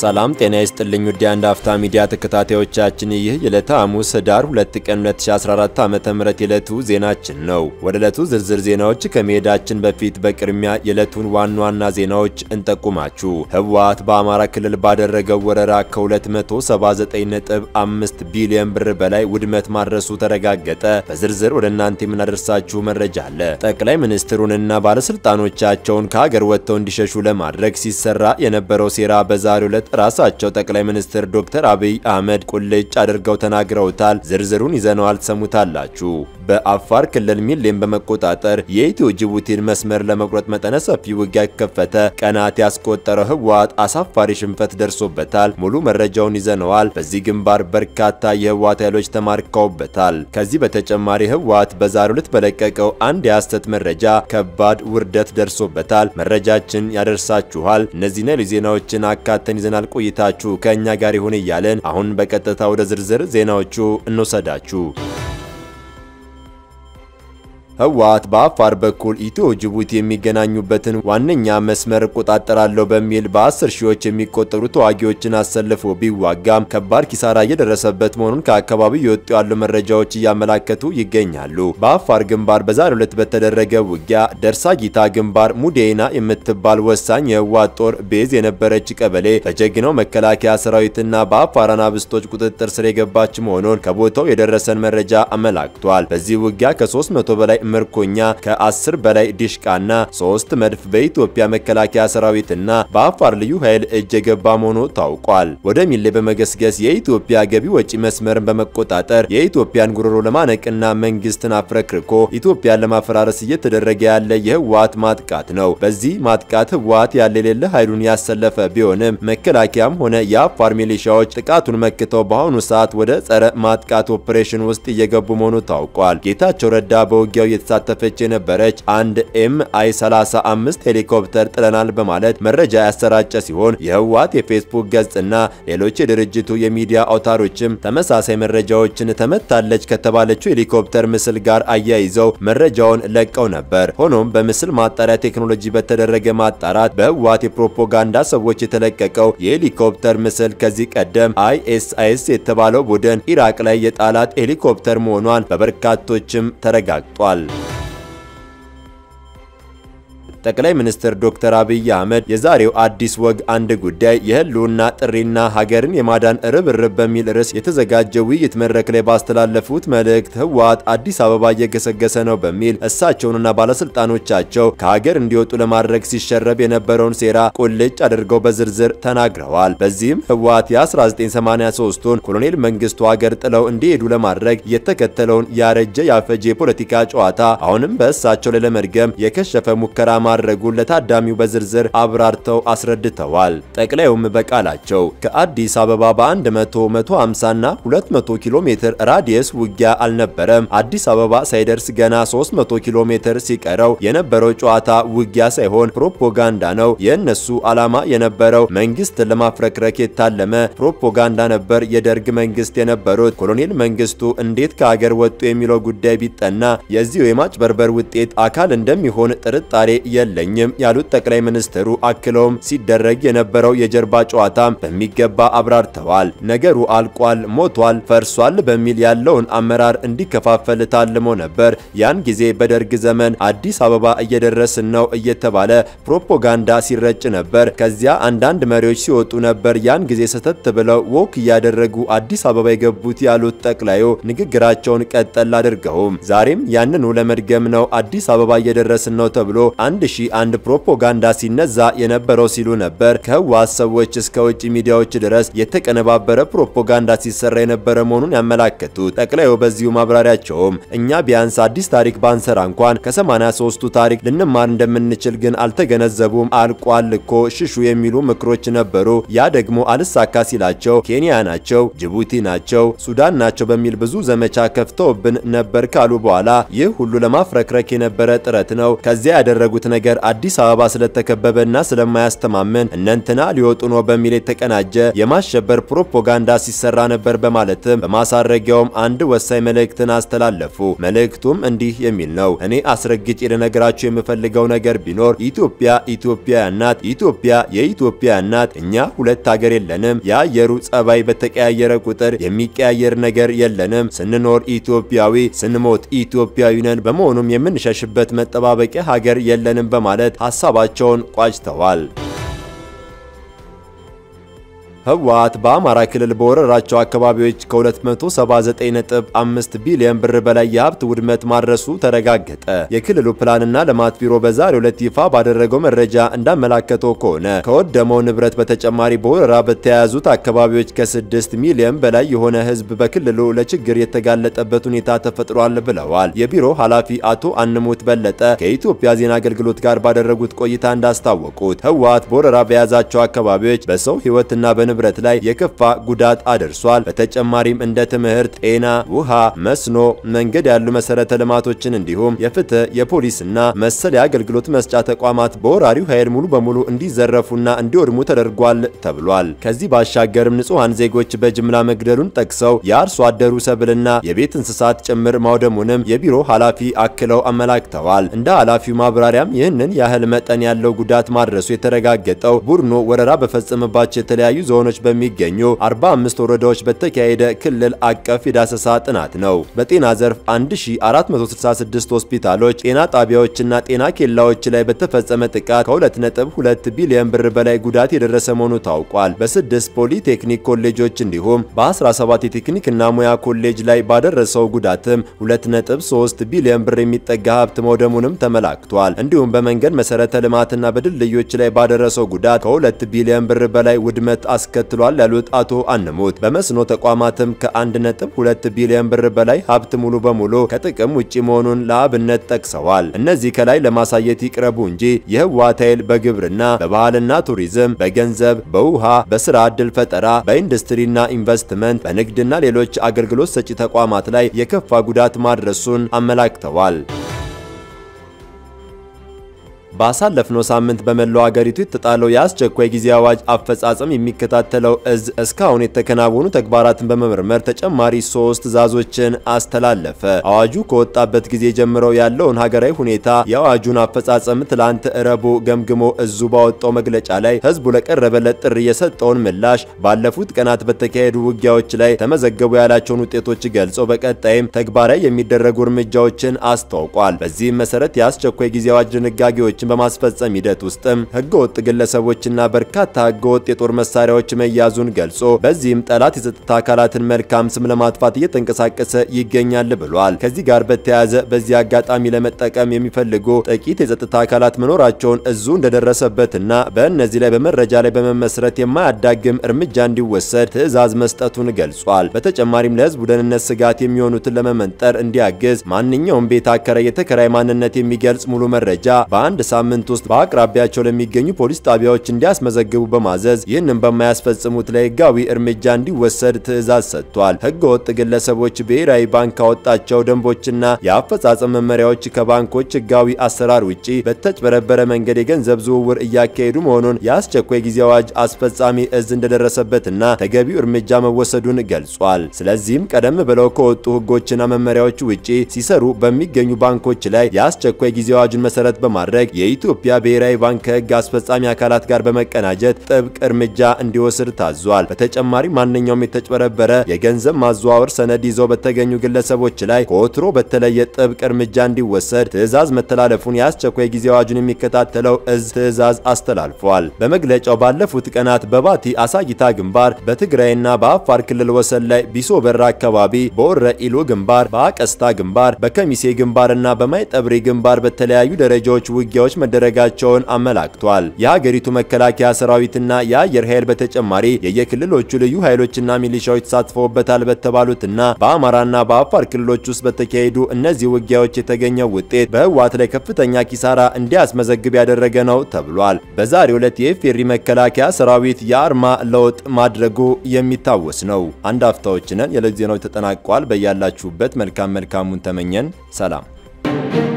ሰላም ጤና ይስጥልኝ ውድ የአንድ አፍታ ሚዲያ ተከታታዮቻችን፣ ይህ የዕለተ ሐሙስ ህዳር 2 ቀን 2014 ዓ.ም የዕለቱ ዜናችን ነው። ወደ ዕለቱ ዝርዝር ዜናዎች ከመሄዳችን በፊት በቅድሚያ የዕለቱን ዋና ዋና ዜናዎች እንጠቁማችሁ። ህወሓት በአማራ ክልል ባደረገው ወረራ ከ279.5 ቢሊዮን ብር በላይ ውድመት ማድረሱ ተረጋገጠ። በዝርዝር ወደ እናንተ የምናደርሳችሁ መረጃ አለ። ጠቅላይ ሚኒስትሩንና ባለስልጣኖቻቸውን ከሀገር ወጥተው እንዲሸሹ ለማድረግ ሲሰራ የነበረው ሴራ በዛሬው ዕለት ራሳቸው ጠቅላይ ሚኒስትር ዶክተር አብይ አህመድ ቁልጭ አድርገው ተናግረውታል። ዝርዝሩን ይዘነዋል ትሰሙታላችሁ። በአፋር ክልል ሚሌን በመቆጣጠር የኢትዮ ጅቡቲን መስመር ለመቁረጥ መጠነ ሰፊ ውጊያ ከፈተ። ቀናት ያስቆጠረው ህወሓት አሳፋሪ ሽንፈት ደርሶበታል። ሙሉ መረጃውን ይዘነዋል። በዚህ ግንባር በርካታ የህወሓት ኃይሎች ተማርከውበታል። ከዚህ በተጨማሪ ህወሓት በዛሬው ዕለት በለቀቀው አንድ የሐሰት መረጃ ከባድ ውርደት ደርሶበታል። መረጃችን ያደርሳችኋል። እነዚህና ሌሎች ዜናዎችን አካተን ይዘናል። ቆይታችሁ ከእኛ ጋር ይሁን እያለን አሁን በቀጥታ ወደ ዝርዝር ዜናዎቹ እንወሰዳችሁ። ህወሓት በአፋር በኩል ኢትዮ ጅቡቲ የሚገናኙበትን ዋነኛ መስመር እቆጣጠራለሁ በሚል በአስር ሺዎች የሚቆጠሩ ተዋጊዎችን አሰልፎ ቢዋጋም ከባድ ኪሳራ እየደረሰበት መሆኑን ከአካባቢው የወጡ ያሉ መረጃዎች እያመላከቱ ይገኛሉ። በአፋር ግንባር በዛሬው ዕለት በተደረገ ውጊያ ደርሳ ጊታ ግንባር ሙዴና የምትባል ወሳኝ የህወሓት ጦር ቤዝ የነበረች ቀበሌ በጀግናው መከላከያ ሰራዊትና በአፋር አናብስቶች ቁጥጥር ስር የገባች መሆኑን ከቦታው የደረሰን መረጃ አመላክቷል። በዚህ ውጊያ ከ300 በላይ ምርኮኛ ከ10 በላይ ዲሽቃና 3 መድፍ በኢትዮጵያ መከላከያ ሰራዊትና በአፋር ልዩ ኃይል እጅ የገባ መሆኑ ታውቋል። ወደ ሚሌ በመገስገስ የኢትዮጵያ ገቢ ወጪ መስመርን በመቆጣጠር የኢትዮጵያን ጉሮሮ ለማነቅና መንግስትን አፍረክርኮ ኢትዮጵያን ለማፈራረስ እየተደረገ ያለ የህወሓት ማጥቃት ነው። በዚህ ማጥቃት ህወሓት ያለ የሌለ ኃይሉን ያሰለፈ ቢሆንም መከላከያም ሆነ የአፋር ሚሊሻዎች ጥቃቱን መክተው በአሁኑ ሰዓት ወደ ጸረ ማጥቃት ኦፕሬሽን ውስጥ እየገቡ መሆኑ ታውቋል። ጌታቸው ረዳ በውጊያው የተሳተፈች የነበረች አንድ ኤም አይ 35 ሄሊኮፕተር ጥለናል በማለት መረጃ ያሰራጨ ሲሆን የህወሓት የፌስቡክ ገጽና ሌሎች የድርጅቱ የሚዲያ አውታሮችም ተመሳሳይ መረጃዎችን ተመታለች ከተባለችው ሄሊኮፕተር ምስል ጋር አያይዘው መረጃውን ለቀው ነበር። ሆኖም በምስል ማጣሪያ ቴክኖሎጂ በተደረገ ማጣራት በህወሓት የፕሮፓጋንዳ ሰዎች የተለቀቀው የሄሊኮፕተር ምስል ከዚህ ቀደም አይኤስአይኤስ የተባለው ቡድን ኢራቅ ላይ የጣላት ሄሊኮፕተር መሆኗን በበርካቶችም ተረጋግጧል። ጠቅላይ ሚኒስትር ዶክተር አብይ አህመድ የዛሬው አዲስ ወግ አንድ ጉዳይ የህልውና ጥሪና ሀገርን የማዳን ርብርብ በሚል ርዕስ የተዘጋጀ ውይይት መድረክ ላይ ባስተላለፉት መልእክት ህወሓት አዲስ አበባ እየገሰገሰ ነው በሚል እሳቸውንና ባለስልጣኖቻቸው ከሀገር እንዲወጡ ለማድረግ ሲሸረብ የነበረውን ሴራ ቁልጭ አድርገው በዝርዝር ተናግረዋል። በዚህም ህወሓት የ1983ቱን ኮሎኔል መንግስቱ ሀገር ጥለው እንዲሄዱ ለማድረግ የተከተለውን ያረጀ ያፈጀ የፖለቲካ ጨዋታ አሁንም በእሳቸው ላይ ለመድገም የከሸፈ ሙከራ ማድረጉን ለታዳሚው በዝርዝር አብራርተው አስረድተዋል። ጠቅላዩም በቃላቸው ከአዲስ አበባ በ100 150 እና 200 ኪሎ ሜትር ራዲየስ ውጊያ አልነበረም። አዲስ አበባ ሳይደርስ ገና 300 ኪሎ ሜትር ሲቀረው የነበረው ጨዋታ ውጊያ ሳይሆን ፕሮፓጋንዳ ነው። የእነሱ ዓላማ የነበረው መንግስትን ለማፍረክረክ የታለመ ፕሮፓጋንዳ ነበር። የደርግ መንግስት የነበሩት ኮሎኔል መንግስቱ እንዴት ከሀገር ወጡ የሚለው ጉዳይ ቢጠና የዚሁ የማጭበርበር ውጤት አካል እንደሚሆን ጥርጣሬ የለኝም ያሉት ጠቅላይ ሚኒስትሩ አክለውም ሲደረግ የነበረው የጀርባ ጨዋታም በሚገባ አብራርተዋል። ነገሩ አልቋል፣ ሞቷል፣ ፈርሷል በሚል ያለውን አመራር እንዲከፋፈል ታልሞ ነበር። ያን ጊዜ በደርግ ዘመን አዲስ አበባ እየደረስን ነው እየተባለ ፕሮፓጋንዳ ሲረጭ ነበር። ከዚያ አንዳንድ መሪዎች ሲወጡ ነበር። ያን ጊዜ ሰተት ብለው ወክ እያደረጉ አዲስ አበባ የገቡት ያሉት ጠቅላዩ ንግግራቸውን ቀጠል አድርገውም ዛሬም ያንኑ ለመድገም ነው አዲስ አበባ እየደረስን ነው ተብሎ አንድ ሺህ አንድ ፕሮፓጋንዳ ሲነዛ የነበረው ሲሉ ነበር። ከህወሓት ሰዎች እስከ ውጭ ሚዲያዎች ድረስ የተቀነባበረ ፕሮፓጋንዳ ሲሰራ የነበረ መሆኑን ያመላከቱት ጠቅላዩ በዚሁ ማብራሪያቸውም እኛ ቢያንስ አዲስ ታሪክ ባንሰራ እንኳን ከ83ቱ ታሪክ ልንማር እንደምንችል ግን አልተገነዘቡም። አልቋል እኮ ሽሹ የሚሉ ምክሮች ነበሩ። ያ ደግሞ አልሳካ ሲላቸው ኬንያ ናቸው፣ ጅቡቲ ናቸው፣ ሱዳን ናቸው በሚል ብዙ ዘመቻ ከፍተውብን ነበር ካሉ በኋላ ይህ ሁሉ ለማፍረክረክ የነበረ ጥረት ነው። ከዚያ ያደረጉት ነገር ነገር አዲስ አበባ ስለተከበበና ስለማያስተማምን እነንትና ሊወጡ ነው በሚል የተቀናጀ የማሸበር ፕሮፓጋንዳ ሲሰራ ነበር በማለትም በማሳረጊያውም አንድ ወሳኝ መልእክትን አስተላለፉ። መልእክቱም እንዲህ የሚል ነው። እኔ አስረግጬ ልነግራችሁ የምፈልገው ነገር ቢኖር ኢትዮጵያ ኢትዮጵያ ናት። ኢትዮጵያ የኢትዮጵያ ናት። እኛ ሁለት ሀገር የለንም። የአየሩ ጸባይ በተቀያየረ ቁጥር የሚቀያየር ነገር የለንም። ስንኖር ኢትዮጵያዊ፣ ስንሞት ኢትዮጵያዊ ነን። በመሆኑም የምንሸሽበት መጠባበቂያ ሀገር የለንም በማለት ሀሳባቸውን ቋጭተዋል። ህወሓት በአማራ ክልል በወረራቸው አካባቢዎች ከ279.5 ቢሊዮን ብር በላይ የሀብት ውድመት ማድረሱ ተረጋገጠ። የክልሉ ፕላንና ልማት ቢሮ በዛሬው ዕለት ይፋ ባደረገው መረጃ እንዳመላከተው ከሆነ ከወደመው ንብረት በተጨማሪ በወረራ በተያያዙት አካባቢዎች ከ6 ሚሊዮን በላይ የሆነ ህዝብ በክልሉ ለችግር የተጋለጠበት ሁኔታ ተፈጥሯል ብለዋል። የቢሮ ኃላፊ አቶ አንሙት በለጠ ከኢትዮጵያ ዜና አገልግሎት ጋር ባደረጉት ቆይታ እንዳስታወቁት ህወሓት በወረራ በያዛቸው አካባቢዎች በሰው ህይወትና በ ንብረት ላይ የከፋ ጉዳት አድርሷል። በተጨማሪም እንደ ትምህርት፣ ጤና፣ ውሃ፣ መስኖ፣ መንገድ ያሉ መሰረተ ልማቶችን እንዲሁም የፍትህ፣ የፖሊስና መሰል የአገልግሎት መስጫ ተቋማት በወራሪው ኃይል ሙሉ በሙሉ እንዲዘረፉና እንዲወድሙ ተደርጓል ተብሏል። ከዚህ ባሻገርም ንጹሐን ዜጎች በጅምላ መግደሉን ጠቅሰው የአርሶ አደሩ ሰብልና የቤት እንስሳት ጭምር ማውደሙንም የቢሮ ኃላፊ አክለው አመላክተዋል። እንደ ኃላፊው ማብራሪያም ይህንን ያህል መጠን ያለው ጉዳት ማድረሱ የተረጋገጠው ቡድኑ ወረራ በፈጸመባቸው የተለያዩ ዞኖች በሚገኙ 45 ወረዳዎች በተካሄደ ክልል አቀፍ የዳሰሳ ጥናት ነው። በጤና ዘርፍ 1466 ሆስፒታሎች፣ ጤና ጣቢያዎችና ጤና ኬላዎች ላይ በተፈጸመ ጥቃት ከ2.2 ቢሊዮን ብር በላይ ጉዳት የደረሰ መሆኑ ታውቋል። በስድስት ፖሊቴክኒክ ኮሌጆች እንዲሁም በ17 የቴክኒክና ሙያ ኮሌጅ ላይ ባደረሰው ጉዳትም 2.3 ቢሊዮን ብር የሚጠጋ ሀብት መውደሙንም ተመላክቷል። እንዲሁም በመንገድ መሰረተ ልማትና በድልድዮች ላይ ባደረሰው ጉዳት ከ2 ቢሊዮን ብር በላይ ውድመት አስከትሏል ያሉት አቶ አንሙት በመስኖ ተቋማትም ከ1.2 ቢሊዮን ብር በላይ ሀብት ሙሉ በሙሉ ከጥቅም ውጪ መሆኑን ለአብነት ጠቅሰዋል። እነዚህ ከላይ ለማሳየት ይቅረቡ እንጂ የህወሓት ኃይል በግብርና፣ በባህልና ቱሪዝም፣ በገንዘብ፣ በውሃ፣ በስራ ዕድል ፈጠራ፣ በኢንዱስትሪና ኢንቨስትመንት፣ በንግድና ሌሎች አገልግሎት ሰጪ ተቋማት ላይ የከፋ ጉዳት ማድረሱን አመላክተዋል። ባሳለፍነው ሳምንት በመላው ሀገሪቱ የተጣለው የአስቸኳይ ጊዜ አዋጅ አፈጻጸም የሚከታተለው እዝ እስካሁን የተከናወኑ ተግባራትን በመመርመር ተጨማሪ ሶስት ትዕዛዞችን አስተላለፈ። አዋጁ ከወጣበት ጊዜ ጀምረው ያለውን ሀገራዊ ሁኔታ የአዋጁን አፈጻጸም ትላንት ረቡዕ ገምግሞ እዙ ባወጣው መግለጫ ላይ ህዝቡ ለቀረበለት ጥሪ የሰጠውን ምላሽ፣ ባለፉት ቀናት በተካሄዱ ውጊያዎች ላይ ተመዘገቡ ያላቸውን ውጤቶች ገልጾ በቀጣይም ተግባራዊ የሚደረጉ እርምጃዎችን አስታውቋል። በዚህም መሰረት የአስቸኳይ ጊዜ አዋጅ ድንጋጌዎች በማስፈጸም ሂደት ውስጥም ህገወጥ ግለሰቦችና በርካታ ህገወጥ የጦር መሳሪያዎች መያዙን ገልጾ በዚህም ጠላት የጸጥታ አካላትን መልካም ስም ለማጥፋት እየተንቀሳቀሰ ይገኛል ብሏል። ከዚህ ጋር በተያያዘ በዚህ አጋጣሚ ለመጠቀም የሚፈልጉ ጥቂት የጸጥታ አካላት መኖራቸውን እዙ እንደደረሰበትና በእነዚህ ላይ በመረጃ ላይ በመመስረት የማያዳግም እርምጃ እንዲወሰድ ትዕዛዝ መስጠቱን ገልጿል። በተጨማሪም ለህዝቡ ደህንነት ስጋት የሚሆኑትን ለመመንጠር እንዲያግዝ ማንኛውም ቤት አከራይ የተከራይ ማንነት የሚገልጽ ሙሉ መረጃ በአንድ ሳምንት ውስጥ በአቅራቢያቸው ለሚገኙ ፖሊስ ጣቢያዎች እንዲያስመዘግቡ በማዘዝ ይህንን በማያስፈጽሙት ላይ ህጋዊ እርምጃ እንዲወሰድ ትዕዛዝ ሰጥቷል። ህገ ወጥ ግለሰቦች ብሔራዊ ባንክ ካወጣቸው ደንቦችና የአፈጻጸም መመሪያዎች ከባንኮች ህጋዊ አሰራር ውጪ በተጭበረበረ መንገድ የገንዘብ ዝውውር እያካሄዱ መሆኑን የአስቸኳይ ጊዜ አዋጅ አስፈጻሚ እዝ እንደደረሰበትና ተገቢው እርምጃ መወሰዱን ገልጿል። ስለዚህም ቀደም ብለው ከወጡ ህጎችና መመሪያዎች ውጪ ሲሰሩ በሚገኙ ባንኮች ላይ የአስቸኳይ ጊዜ አዋጁን መሰረት በማድረግ የኢትዮጵያ ብሔራዊ ባንክ ከህግ አስፈጻሚ አካላት ጋር በመቀናጀት ጥብቅ እርምጃ እንዲወስድ ታዟል። በተጨማሪ ማንኛውም የተጭበረበረ የገንዘብ ማዘዋወር ሰነድ ይዘው በተገኙ ግለሰቦች ላይ ከወትሮ በተለየ ጥብቅ እርምጃ እንዲወሰድ ትዕዛዝ መተላለፉን የአስቸኳይ ጊዜ አዋጁን የሚከታተለው እዝ ትዕዛዝ አስተላልፏል። በመግለጫው ባለፉት ቀናት በባቲ አሳጊታ ግንባር፣ በትግራይና በአፋር ክልል ወሰን ላይ ቢሶ በራ አካባቢ፣ በወረ ኢሎ ግንባር፣ በአቀስታ ግንባር፣ በከሚሴ ግንባርና በማይጠብሪ ግንባር በተለያዩ ደረጃዎች ውጊያዎች መደረጋቸውን አመላክቷል። የሀገሪቱ መከላከያ ሰራዊትና የአየር ኃይል በተጨማሪ የየክልሎቹ ልዩ ኃይሎችና ሚሊሻዎች ተሳትፈውበታል በተባሉትና በአማራና በአፋር ክልሎች ውስጥ በተካሄዱ እነዚህ ውጊያዎች የተገኘው ውጤት በህወሓት ላይ ከፍተኛ ኪሳራ እንዲያስመዘግብ ያደረገ ነው ተብሏል። በዛሬው ዕለት የኢፌሪ መከላከያ ሰራዊት የአርማ ለውጥ ማድረጉ የሚታወስ ነው። አንድ አፍታዎች ነን። የዕለት ዜናዎች ተጠናቋል። በያላችሁበት መልካም መልካሙን ተመኘን። ሰላም